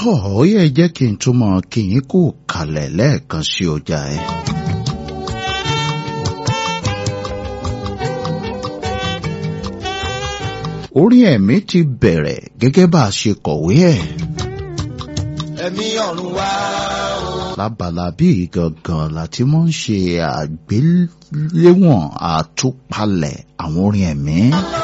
tó ó yẹ jẹ́ kí n túmọ̀ kí yín kú kalẹ̀ lẹ́ẹ̀kan sí ọjà ẹ̀. orí ẹ̀mí ti bẹ̀rẹ̀ gẹ́gẹ́ bá a ṣe kọ̀wé ẹ̀. ẹ̀mí ọ̀run wá o. lábala bíi gangan láti mọ̀ ń ṣe àgbéléwọ̀n àtúpalẹ̀ àwọn orin ẹ̀mí.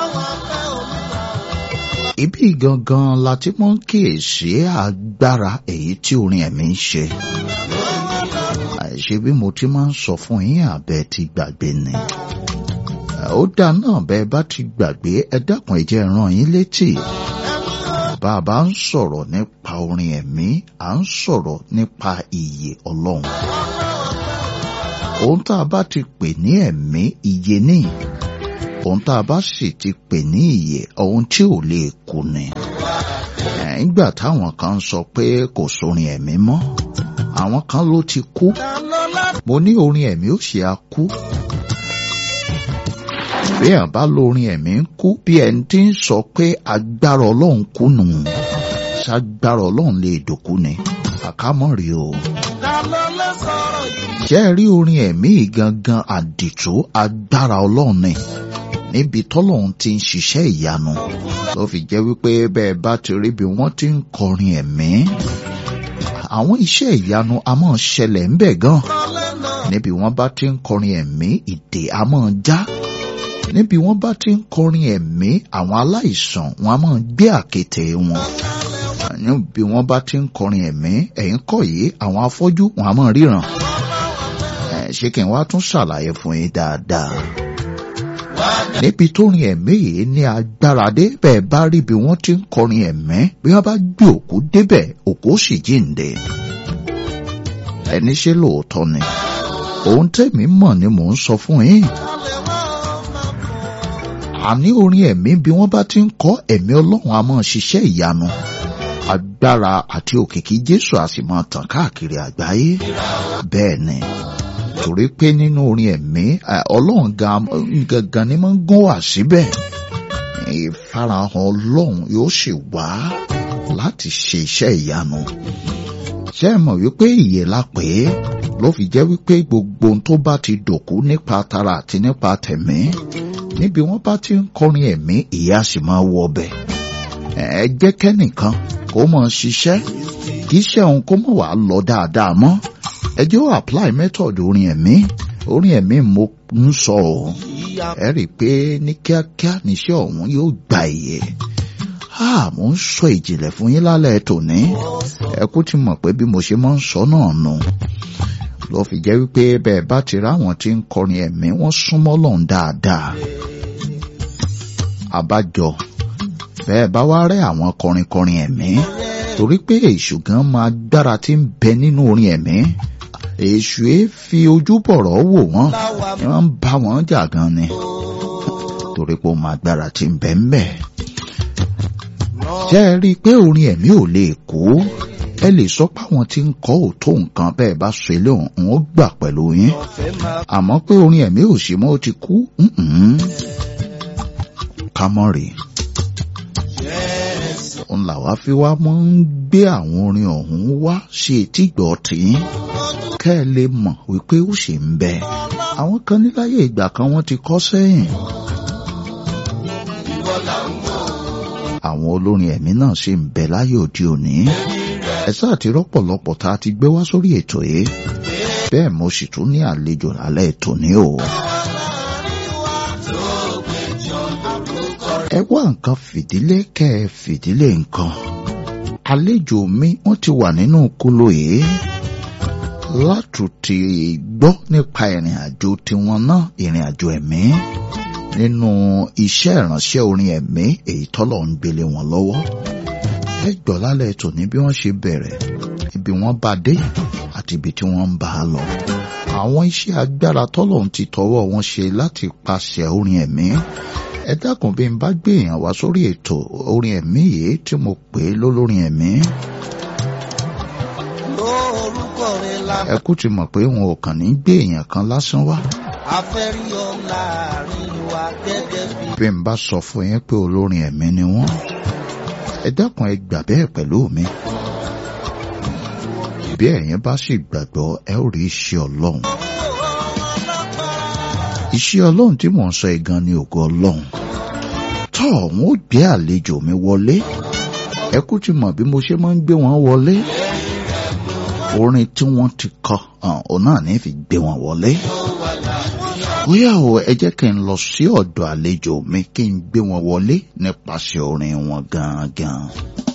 Ibi gangan láti mọ̀ ń kíyèsí agbára èyí tí orin ẹ̀mí ń ṣe. àìṣe bí mo ti máa ń sọ fún yín àbẹ́ ti gbàgbé ni. ó dá náà bẹ́ẹ̀ bá ti gbàgbé ẹ dákun ẹ jẹ́ rán yín létí. Bàbá ń sọ̀rọ̀ nípa orin ẹ̀mí, à ń sọ̀rọ̀ nípa ìyè Ọlọ́run. Ohun tá a bá ti pè ní ẹ̀mí ìyè ní. Ohun tá a bá sì ti pè ní ìyè ohun tí ò lè kú ni. Nígbà táwọn kan sọ pé kò sórin ẹ̀mí mọ́, àwọn kan ló ti kú. Mo ní orin ẹ̀mí ó ṣe á kú bí ẹ̀ bá lórin ẹ̀mí ń kú bí ẹni tí ń sọ pé agbára ọlọ́run kú nù ṣágbára ọlọ́run lè dòkú ni àkámọ́ rí o. jẹ́ rí orin ẹ̀mí gangan àdìtú agbára ọlọ́run ni níbi tọ́lọ́run ti ń ṣiṣẹ́ ìyanu ló fi jẹ́ wípé bẹ́ẹ̀ bá ti rí bí wọ́n ti ń kọrin ẹ̀mí àwọn iṣẹ́ ìyanu a máa ṣẹlẹ̀ ń bẹ̀ gan níbi wọ́n bá ti ń kọrin ẹ̀mí ìdè a máa já níbi wọ́n bá ti ń kọrin ẹ̀mí àwọn aláìsàn wọn a máa gbé àkéte wọn níbi wọ́n bá ti ń kọrin ẹ̀mí ẹ̀yìn kọ́ yìí àwọn afọ́jú wọn a máa ríran ṣé kí n wá tún ṣàlàyé fún yín dáadáa níbi tó rin ẹ̀mí yìí ní agbára dé bẹ́ẹ̀ bá rí bí wọ́n ti ń kọrin ẹ̀mí bí wọ́n bá gbé òkú débẹ̀ òkú sì jíǹde ẹni ṣe lóòótọ́ ni ohun tẹ̀mí mọ̀ ni mò ń sọ fún yín àní orin ẹ̀mí bí wọ́n bá ti ń kọ́ ẹ̀mí ọlọ́run a máa ṣiṣẹ́ ìyanu agbára àti òkìkí jésù a sì máa tàn káàkiri àgbáyé bẹ́ẹ̀ ni torí pé nínú orin ẹ̀mí ọlọ́run gangan ni máa ń gún wá síbẹ̀ ìfarahàn ọlọ́run yóò sì wá láti ṣe iṣẹ́ ìyanu ṣé ẹ mọ̀ wípé ìyè la pè é ló fi jẹ́ wípé gbogbo ohun tó bá ti dòkú nípa tara àti nípa tẹ̀mí níbi wọ́n bá ti ń kọrin ẹ̀mí ìyá sì máa wọ ọbẹ̀ ẹ jẹ́ kẹ́nìkan kó mọ̀ ṣiṣẹ́ kì í ṣe òun kó mọ̀ wá lọ dáadáa mọ́ ẹ jẹ́ ó apply method orin ẹ̀mí orin ẹ̀mí mo ń sọ ọ́ ẹ rí i pé ní kíákíá níṣẹ́ ọ̀hún yóò gba ìyè mo ń sọ ìjìnlẹ̀ fún yín lálẹ́ tòní ẹ kú ti mọ̀ pé bí mo ṣe máa ń sọ náà nù ló fi jẹ́ wípé bẹ́ẹ̀ bá ti ráwọn tí ń kọrin ẹ̀mí wọ́n súnmọ́ lọ́hùn dáadáa. àbájọ bẹ́ẹ̀ bá wá rẹ́ àwọn kọrinkọrin ẹ̀mí torí pé èṣù gan máa gbára tí ń bẹ nínú orin ẹ̀mí èṣù é fi ojú bọ̀rọ̀ wò wọ́n ni wọ́n ń bá wọn jà gan ni torí pé ó máa gbára tí ń bẹ ń bẹ. jẹ́ ẹ rí i pé orin ẹ̀mí ò lè kú ẹ lè sọ pé àwọn tí ń kọ́ òótọ́ nǹkan bẹ́ẹ̀ bá ṣe lé òun ó gbà pẹ̀lú yín àmọ́ pé orin ẹ̀mí ò ṣe mọ́ ó ti kú kámọ́rì òun làwa fi wá mọ́ ń gbé àwọn orin ọ̀hún wá sí etígbọ̀ tìyín kẹ́ ẹ lè mọ̀ wípé ó ṣì ń bẹ àwọn kan níláyé ìgbà kan wọ́n ti kọ́ sẹ́yìn àwọn olórin ẹ̀mí náà sì ń bẹ láyé òde òní ẹ sáà ti rọ́pọ̀lọpọ̀ tá a ti gbé wá sórí ètò yìí bẹ́ẹ̀ mo sì tún ní àlejò lálẹ́ ètò ní o. ẹ wá nǹkan fìdílé kẹ́ ẹ fìdílé nǹkan àlejò mi wọ́n ti wà nínú kóló yìí látùtì gbọ́ nípa ìrìn àjò tiwọn náà ìrìn àjò ẹ̀mí nínú iṣẹ́ ìránṣẹ́ orin ẹ̀mí èyí tọ́lọ̀ ń gbélé wọn lọ́wọ́ ẹ gbọ́ lálẹ́ tòní bí wọ́n ṣe bẹ̀rẹ̀ ibi wọ́n bá dé àti ibi tí wọ́n ń bá a lọ. àwọn iṣẹ́ agbára tọ́lọ̀ ń ti tọwọ́ wọn ṣe láti pàṣẹ orin ẹ̀mí. ẹ dákun bí n bá gbé èèyàn wá sórí ètò orin ẹ̀mí yìí tí mo pè é lólórin ẹ̀mí. ẹ kú ti mọ̀ pé wọn ò kàn ní gbé èèyàn kan lásán wá. afẹ́rí ọ láàrin wa gẹ́gẹ́ bí. bí n bá sọ fún yín pé olórin ẹ̀mí ni wọ́n ẹ dákun ẹ gbà bẹ́ẹ̀ pẹ̀lú mi bí ẹ̀yin bá sì gbàgbọ́ ẹ ó rí iṣẹ́ ọlọ́run iṣẹ́ ọlọ́run tí mò ń sọ igan ni ògo ọlọ́run tọ́ wọn ó gbé àlejò mi wọlé ẹ kú ti mọ̀ bí mo ṣe máa ń gbé wọn wọlé orin tí wọ́n ti kọ òun náà ní fi gbé wọn wọlé bóyá o ẹ jẹ́ kí n lọ sí ọ̀dọ̀ àlejò mi kí n gbé wọn wọlé nípasẹ̀ orin wọn gangan.